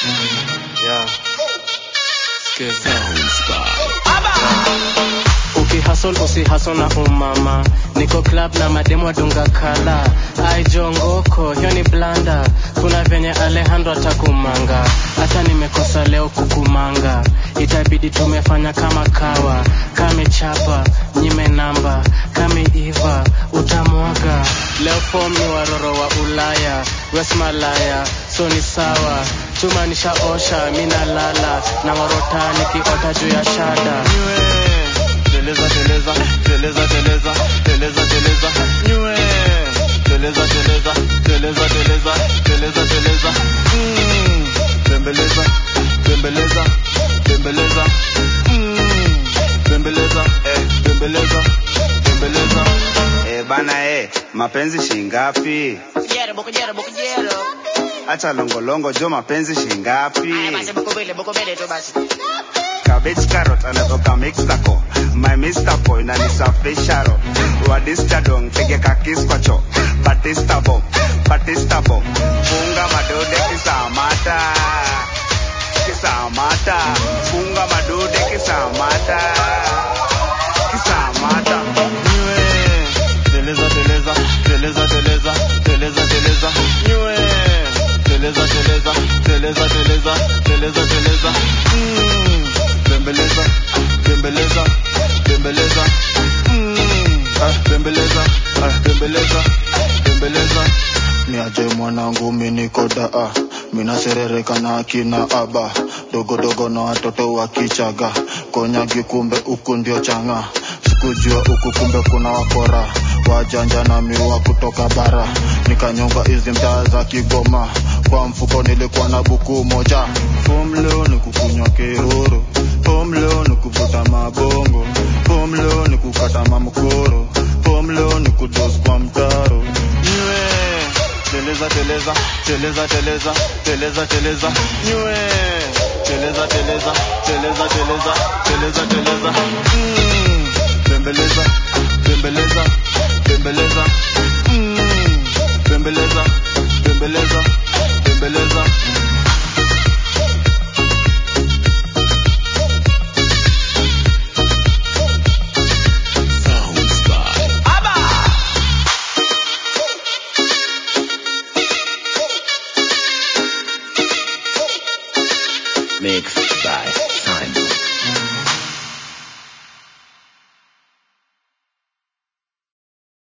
Yeah. Skiza. ukihasol usihasol na umama niko club na mademu adunga kala aijongoko hiyo ni blanda kuna venye alejandro atakumanga hata nimekosa leo kukumanga itabidi tumefanya kama kawa kamechapa nyime namba kameiva utamwaga leo fom ni waroro wa ulaya wesmalaya so ni sawa chuma nishaosha minalala na warota nikiota juu ya shada teleza teleza teleza teleza teleza teleza nywe teleza teleza teleza teleza teleza teleza Mm. bembeleza bembeleza bembeleza Mm. bembeleza eh bembeleza bembeleza Eh bana eh, mapenzi shingapi? Bokujero, bokujero, bokujero. Acha longolongo jo mapenzi shingapi? Aya basi boko mbele, boko mbele tu basi. Cabbage carrot anatoka Mexico. My Mr. Boy na nisafisha ro. Wadista dong tege kakis kwa cho. Batista bomb, Batista bomb. Funga madude kisamata. Kisamata. Funga madude kisamata. Kisamata. nywe teleza teleza teleza teleza teleza teleza nywe teleza teleza teleza teleza teleza teleza Mm. bembeleza bembeleza bembeleza Mm. Ah, bembeleza Ah, bembeleza bembeleza niaje mwanangu minikodaa minaserereka na akina aba dogodogo na watoto wa kichaga konyagi kumbe huku ndio changa sikujua huku kumbe kuna wakora wajanja na miwa kutoka bara nikanyonga hizi mtaa za kigoma kwa mfuko nilikuwa na buku moja fom leo ni kukunywa kiruru fom leo ni kuvuta mabongo fom leo ni kukata mamkoro fom leo ni kudos kwa mtaro nywe teleza teleza teleza teleza teleza teleza nywe teleza teleza teleza teleza teleza teleza Mm. bembeleza bembeleza bembeleza